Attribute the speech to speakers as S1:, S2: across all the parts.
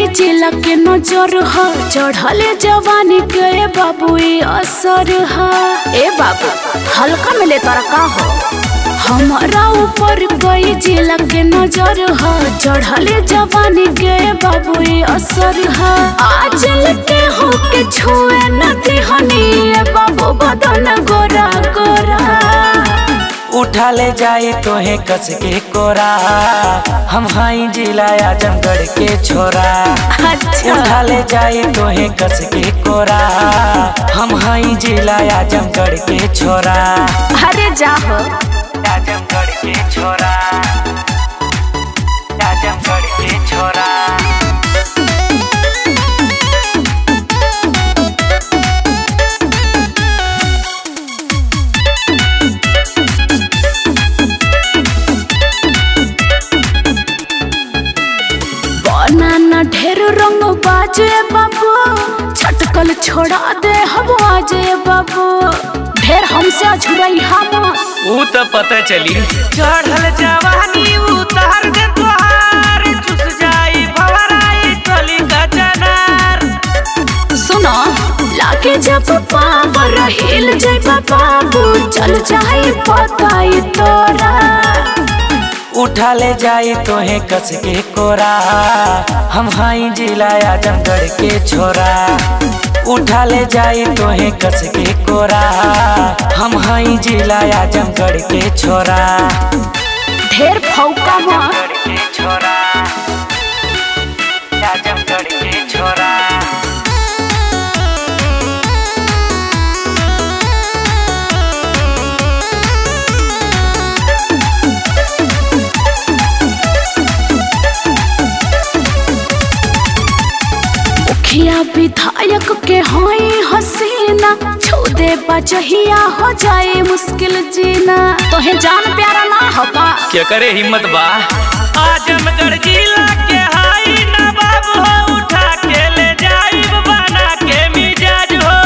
S1: जिला के नजर ह चढ़ले जवानी के बाबू ई असर ह ए बाबू हल्का में ले तोरा का हो हमारा ऊपर गई जिला के नजर ह चढ़ले जवानी के बाबू ई असर ह आज लेके हो के छुए न दिहनी ए बाबू बदन गोरा गोरा
S2: उठा ले जाई तोहे कस के कोरा हम हाई जिला आजमगढ़ के छोरा
S1: अच्छा
S2: उठा ले जाई तोहे कस के कोरा हम हाई जिला आजमगढ़ के छोरा
S1: अरे जाहो
S2: आजमगढ़ के छोरा आजमगढ़ के छोरा
S1: बनाना ढेर रंग बाजे बाबू छटकल छोड़ा दे हम आजे बाबू ढेर हमसे अझुरई हम
S2: ऊ तो पता चली चढ़ल जवानी उतार दे तोहार चुस जाई भवराई कली का चनार
S1: सुनो लागे जब पावर हिल जाए बाबू चल जाए पताई तोरा
S2: उठा ले जाई तोहे कस के कोरा हम हाई जिला आजमगढ़ के छोरा उठा ले जाई तोहे कस के कोरा हम हाई जिला आजमगढ़ के छोरा
S1: ढेर फौका माँ
S2: आजमगढ़ के छोरा आजमगढ़ के छोरा
S1: मुखिया विधायक के हाई हसीना छू दे बजहिया हो जाए मुश्किल जीना तोहे जान प्यारा ना होगा
S2: क्या करे हिम्मत बा आजमगढ़ जिला के हाई नवाब हो उठा के ले जाई बना के मिजाज हो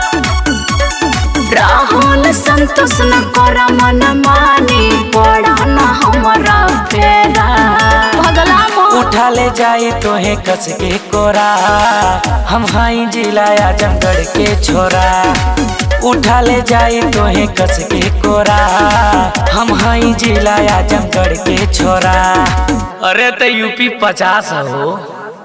S1: राहुल संतोष न कर मन मानी पड़ा न हमारा फेरा भगला मोह
S2: उठा ले जाई तोहे कस के कोरा हम हाई जिला आजमगढ़ के छोरा उठा ले जाई तोहे कस के कोरा हम हाई जिला आजमगढ़ के छोरा अरे तो यूपी पचास हो